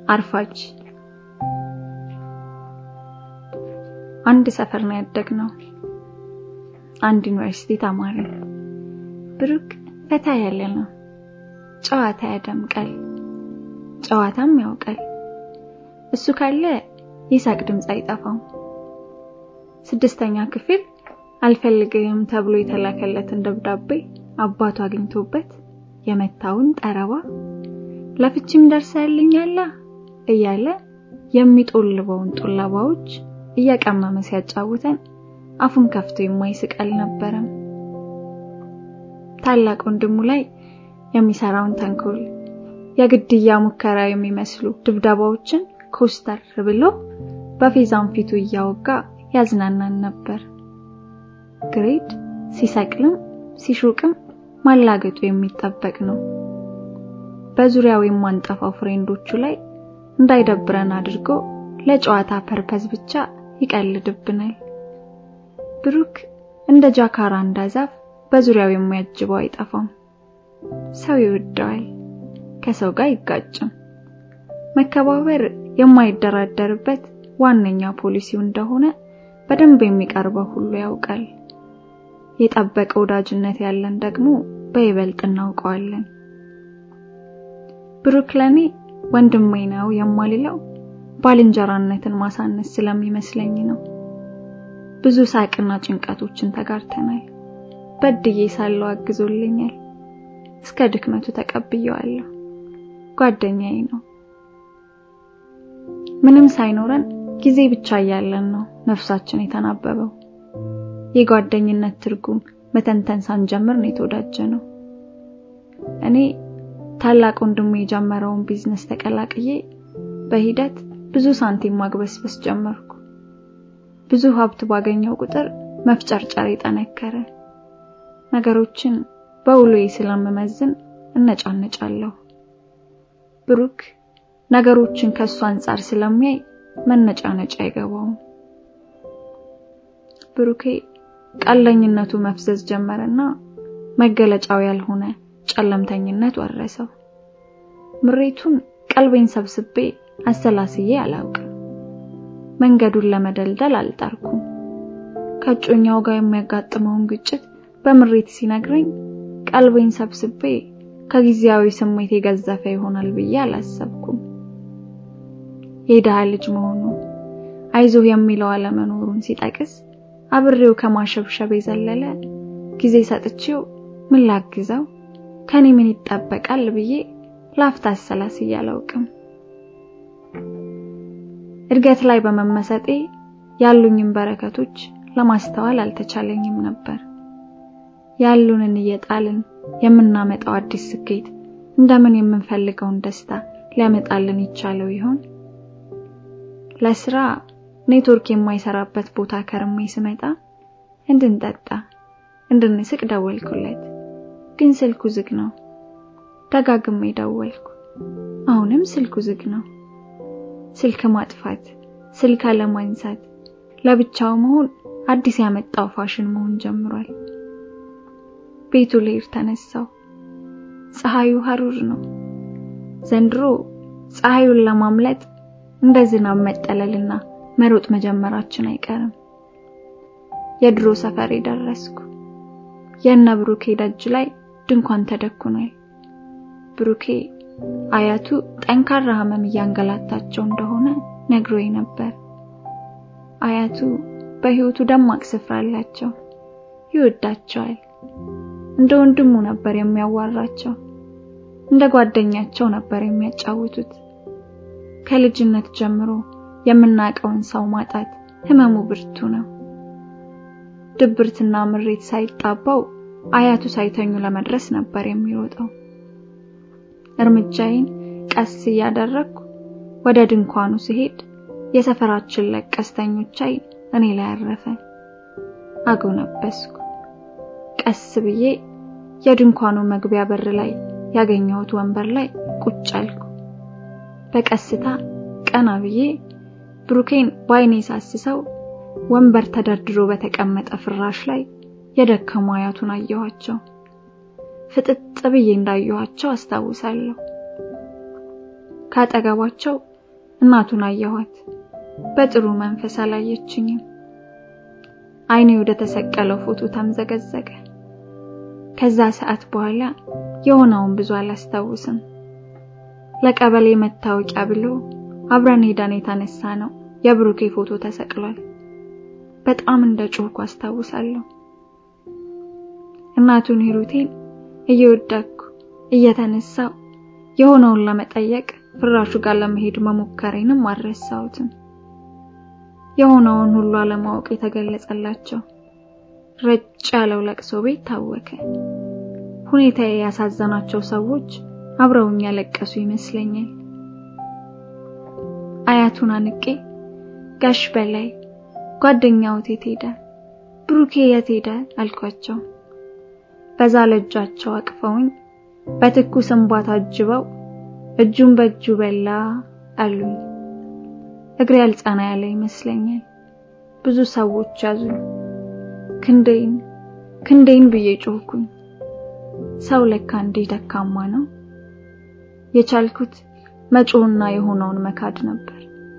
አርፋጅ አንድ ሰፈር ነው ያደግነው። አንድ ዩኒቨርሲቲ ተማሪ። ብሩክ ፈታ ያለ ነው። ጨዋታ ያደምቃል፣ ጨዋታም ያውቃል። እሱ ካለ ይሳቅ ድምፅ አይጠፋም። ስድስተኛ ክፍል አልፈልግም ተብሎ የተላከለትን ደብዳቤ አባቱ አግኝቶበት የመታውን ጠረባ ለፍቺም ደርሰልኛላ እያለ የሚጦልበውን ጡለባዎች እያቀመመ ሲያጫውተን አፉን ከፍቶ የማይስቅ አልነበረም። ታላቅ ወንድሙ ላይ የሚሰራውን ተንኮል፣ የግድያ ሙከራ የሚመስሉ ድብደባዎችን ኮስተር ብሎ በፌዛን ፊቱ እያወጋ ያዝናናን ነበር። ግሬድ ሲሰቅልም ሲሹቅም ማላገጡ የሚጠበቅ ነው። በዙሪያው የማንጠፋው ፍሬንዶቹ ላይ እንዳይደብረን አድርጎ ለጨዋታ ፐርፐዝ ብቻ ይቀልድብናል። ብሩክ እንደ ጃካራንዳ ዛፍ በዙሪያው የሚያጅበው አይጠፋም። ሰው ይወደዋል፣ ከሰው ጋር አይጋጭም። መከባበር የማይደራደርበት ዋነኛ ፖሊሲው እንደሆነ በደንብ የሚቀርበው ሁሉ ያውቃል። የጠበቀ ወዳጅነት ያለን ደግሞ በይበልጥ እናውቀዋለን። ብሩክ ለኔ ወንድሜ ነው የማልለው ባልንጀራነትን ማሳነስ ስለሚመስለኝ ነው። ብዙ ሳቅና ጭንቀቶችን ተጋርተናል። በድዬ ሳለው አግዞልኛል። እስከ ድክመቱ ተቀብየዋለሁ። ጓደኛዬ ነው። ምንም ሳይኖረን ጊዜ ብቻ እያለን ነው ነፍሳችን የተናበበው። የጓደኝነት ትርጉም መተንተን ሳንጀምር ነው የተወዳጀ ነው። እኔ ታላቅ ወንድሜ የጀመረውን ቢዝነስ ተቀላቅዬ በሂደት ብዙ ሳንቲም ማግበስበስ ጀመርኩ። ብዙ ሀብት ባገኘው ቁጥር መፍጨርጨር የጠነከረ ነገሮችን በውሎዬ ስለምመዝን እነጫነጫለሁ። ብሩክ ነገሮችን ከሱ አንጻር ስለሚያይ መነጫነጫ አይገባውም። ብሩኬ ቀለኝነቱ መፍዘዝ ጀመረና መገለጫው ያልሆነ ጨለምተኝነት ወረሰው። ምሬቱን ቀልቤን ሰብስቤ አሰላስዬ አላውቅም። መንገዱን ለመደልደል አልጣርኩም። ከእጮኛው ጋር የሚያጋጥመውን ግጭት በምሬት ሲነግረኝ ቀልቤን ሰብስቤ ከጊዜያዊ ስሜት የገዘፈ ይሆናል ብዬ አላሰብኩም። የድሃ ልጅ መሆኑ አይዞህ የሚለው አለመኖሩን ሲጠቅስ አብሬው ከማሸብሸብ የዘለለ ጊዜ ሰጥቼው ምን ላግዘው ከኔ ምን ይጠበቃል ብዬ ላፍታ አሰላስዬ አላውቅም። እድገት ላይ በመመሰጤ ያሉኝን በረከቶች ለማስተዋል አልተቻለኝም ነበር። ያሉንን እየጣልን የምናመጣው አዲስ ስኬት እንደምን የምንፈልገውን ደስታ ሊያመጣልን ይቻለው ይሆን? ለስራ ኔትወርክ የማይሰራበት ቦታ ከርሜ ስመጣ እንድንጠጣ እንድንስቅ ደወልኩለት፣ ግን ስልኩ ዝግ ነው። ደጋግሜ ደወልኩ፣ አሁንም ስልኩ ዝግ ነው። ስልክ ማጥፋት፣ ስልክ አለማንሳት፣ ለብቻው መሆን አዲስ ያመጣው ፋሽን መሆን ጀምሯል። ቤቱ ልሄድ ተነሳው። ፀሐዩ ሐሩር ነው። ዘንድሮ ፀሐዩን ለማምለጥ እንደ ዝናብ መጠለልና መሮጥ መጀመራችን አይቀርም። የድሮ ሰፈሬ ደረስኩ። የእነ ብሩኬ ደጅ ላይ ድንኳን ተደኩኗል። ብሩኬ አያቱ ጠንካራ ህመም እያንገላታቸው እንደሆነ ነግሮኝ ነበር። አያቱ በህይወቱ ደማቅ ስፍራ አላቸው። ይወዳቸዋል። እንደ ወንድሙ ነበር የሚያዋራቸው። እንደ ጓደኛቸው ነበር የሚያጫውቱት። ከልጅነት ጀምሮ የምናውቀውን ሰው ማጣት ህመሙ ብርቱ ነው። ድብርትና ምሬት ሳይጣባው አያቱ ሳይተኙ ለመድረስ ነበር የሚሮጠው። እርምጃዬን ቀስ እያደረግኩ ወደ ድንኳኑ ሲሄድ የሰፈራችን ለቀስተኞች አይን እኔ ላይ አረፈ። አጎነበስኩ። ቀስ ብዬ የድንኳኑ መግቢያ በር ላይ ያገኘሁት ወንበር ላይ ቁጭ አልኩ። በቀስታ ቀና ብዬ ብሩኬን ባይኔ ሳስሰው ወንበር ተደርድሮ በተቀመጠ ፍራሽ ላይ የደከሙ አያቱን አየኋቸው። ፍጥጥ ብዬ እንዳየኋቸው አስታውሳለሁ። ካጠገባቸው እናቱን አየኋት። በጥሩ መንፈስ አላየችኝም። አይኔ ወደ ተሰቀለው ፎቶ ተምዘገዘገ። ከዛ ሰዓት በኋላ የሆነውን ብዙ አላስታውስም። ለቀበሌ መታወቂያ ብሎ አብረን ሄደን የተነሳ ነው የብሩኬ ፎቶ ተሰቅሏል። በጣም እንደ ጮህኩ አስታውሳለሁ። እናቱን ሂሩቴን እየወደኩ እየተነሳው የሆነውን ለመጠየቅ ፍራሹ ጋር ለመሄድ መሞከሬንም አልረሳሁትም። የሆነውን ሁሉ አለማወቅ የተገለጸላቸው ረጭ ያለው ለቅሶ ቤት ታወከ። ሁኔታዬ ያሳዘናቸው ሰዎች አብረውኝ ያለቀሱ ይመስለኛል። አያቱን አንቄ ጋሽ በላይ ጓደኛው የት ሄደ? ብሩኬ የት ሄደ? አልኳቸው። በዛ ለእጃቸው አቅፈውኝ በትኩስ እንባ ታጅበው እጁን በእጁ በላ አሉኝ። እግሬ አልጸና ያለ ይመስለኛል። ብዙ ሰዎች ያዙኝ። ክንዴን ክንዴን ብዬ ጮህኩኝ። ሰው ለካ እንዲህ ደካማ ነው። የቻልኩት መጮህና የሆነውን መካድ ነበር።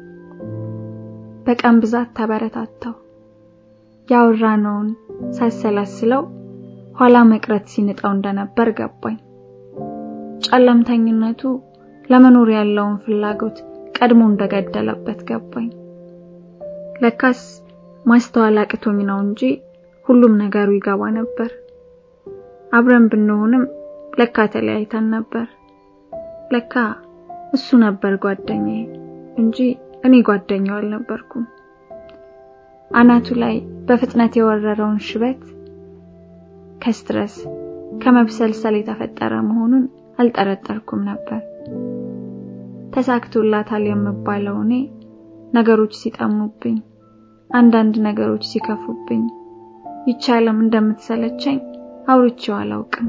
በቀን ብዛት ተበረታታው። ያወራነውን ሳሰላስለው ኋላ መቅረት ሲንጠው እንደነበር ገባኝ። ጨለምተኝነቱ ለመኖር ያለውን ፍላጎት ቀድሞ እንደገደለበት ገባኝ። ለካስ ማስተዋል አቅቶኝ ነው እንጂ ሁሉም ነገሩ ይገባ ነበር። አብረን ብንሆንም ለካ ተለያይተን ነበር። ለካ እሱ ነበር ጓደኛዬ እንጂ እኔ ጓደኛው አልነበርኩም። አናቱ ላይ በፍጥነት የወረረውን ሽበት ከስትረስ ከመብሰልሰል የተፈጠረ መሆኑን አልጠረጠርኩም ነበር። ተሳክቶላታል የምባለው እኔ ነገሮች ሲጠሙብኝ፣ አንዳንድ ነገሮች ሲከፉብኝ ይቻለም እንደምትሰለቸኝ አውርቼው አላውቅም።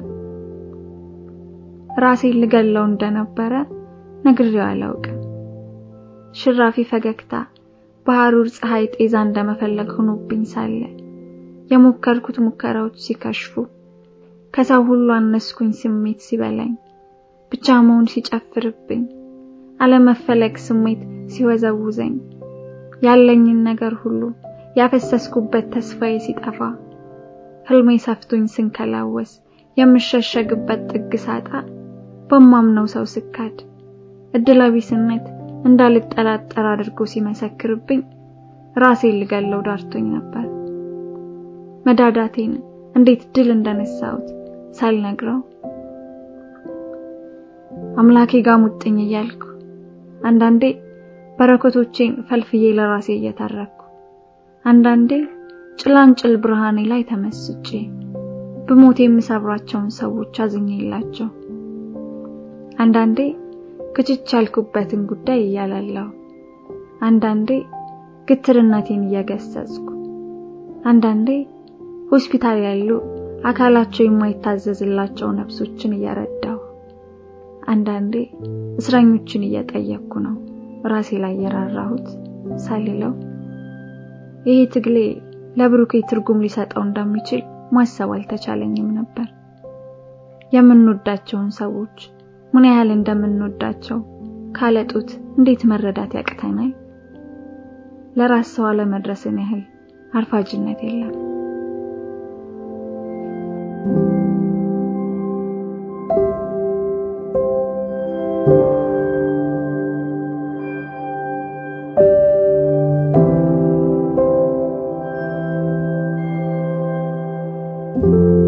ራሴን ልገለው እንደነበረ ነግሬው አላውቅም። ሽራፊ ፈገግታ በሐሩር ፀሐይ ጤዛ እንደመፈለግ ሆኖብኝ ሳለ የሞከርኩት ሙከራዎች ሲከሽፉ ከሰው ሁሉ አነስኩኝ ስሜት ሲበላኝ ብቻ መሆን ሲጨፍርብኝ አለመፈለግ ስሜት ሲወዘውዘኝ ያለኝን ነገር ሁሉ ያፈሰስኩበት ተስፋዬ ሲጠፋ ህልሜ ሰፍቶኝ ስንከላወስ የምሸሸግበት ጥግ ሳጣ በማምነው ሰው ስካድ እድለቢስነት እንዳልጠራጠር አድርጎ ሲመሰክርብኝ ራሴን ልገለው ዳርቶኝ ነበር። መዳዳቴን እንዴት ድል እንደነሳሁት ሳልነግረው አምላኬ ጋር ሙጥኝ እያልኩ አንዳንዴ በረከቶቼን ፈልፍዬ ለራሴ እየተረኩ አንዳንዴ ጭላንጭል ብርሃኔ ላይ ተመስጬ ብሞት የምሰብራቸውን ሰዎች አዝኜላቸው አንዳንዴ ክችች ያልኩበትን ጉዳይ እያላለሁ አንዳንዴ ግትርነቴን እየገሰጽኩ አንዳንዴ ሆስፒታል ያሉ አካላቸው የማይታዘዝላቸው ነፍሶችን እየረዳሁ አንዳንዴ እስረኞችን እየጠየቅኩ ነው ራሴ ላይ የራራሁት ሳልለው ይሄ ትግሌ ለብሩኬ ትርጉም ሊሰጠው እንደሚችል ማሰብ አልተቻለኝም ነበር። የምንወዳቸውን ሰዎች ምን ያህል እንደምንወዳቸው ካለጡት እንዴት መረዳት ያቅተናል? ለራስ ሰው አለመድረስን ያህል አርፋጅነት የለም። thank you